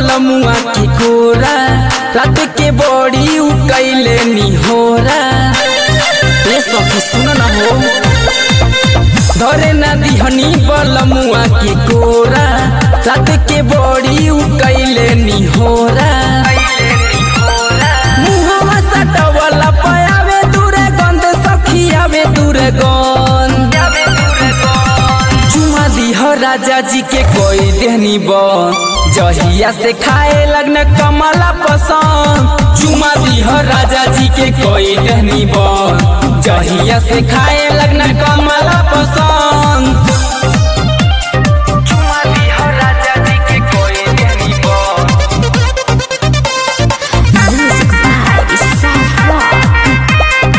बलमुआ के कोरा रात के बड़ी उ कैले निहोरा ए सखी सुन न हो धरे ना दिहनी बलमुआ के कोरा रात के बड़ी उ कैले निहोरा मुहवा सटवला पयावे दूरे गंध सखी आवे दूरे गंध चुमा दिह राजा जी के कोई देहनी बन जहिया से खाए लगन कमला पसंद चुमा दिह राजा जी के कोई देहनी बन जहिया से खाए लगन कमला पसंद चुमा दिह राजा जी के कोई देहनी बन Music by Isaac Rock.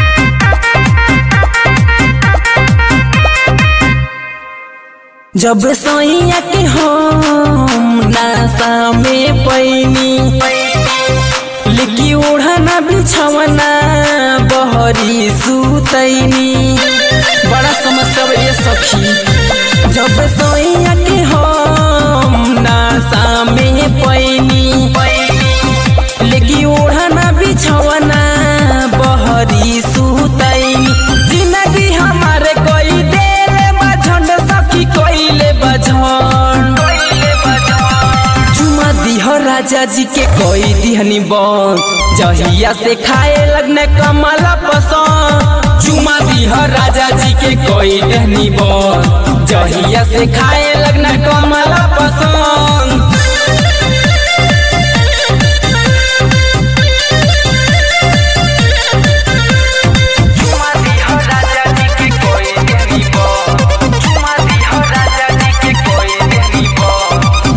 जब सैया के हम नासा में पैनी लिखी ओढ़ना बिछवना बहरी सुतैनी बड़ा समस्या बा ये सखी जब सैया के हम नासा में पैनी लिखी ओढ़ना बिछवना बहरी सुतैनी जिंदगी हमारे कोई देले बझंड सखी कोइले बझंड चुमा दिह राजा जी के कोई दिहनी बन जहिया से खाए लगने कमला पसंद चुमा दिह राजा जी के कोई देहनी बन जहिया से खाए लगने कमला पसंद चुमा दिह राजा जी के कोई देहनी बन चुमा दिह राजा जी के कोई देहनी बन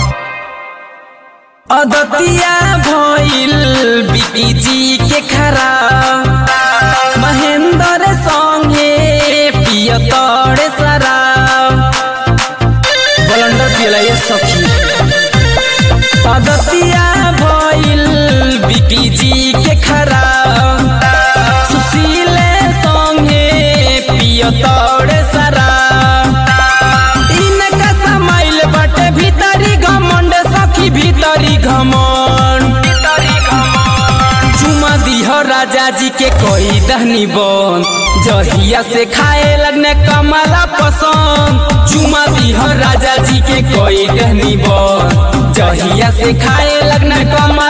अदतिया भइल बिकी जी के खराब महेंद्र संगे पियतड़ शराब बलंडर पियला ये सखी अदतिया भइल बिकी जी के खराब सुशील संगे पियतड़ शराब इनका समाइल बटे भीतरी घमंड सखी भीतरी घमंड चुमा दिह राजा जी के कोई दहनी बन जहिया से खाए लगने कमला पसंद चुमा दिह राजा जी के कोई दहनी बन जहिया से खाए लगने कमला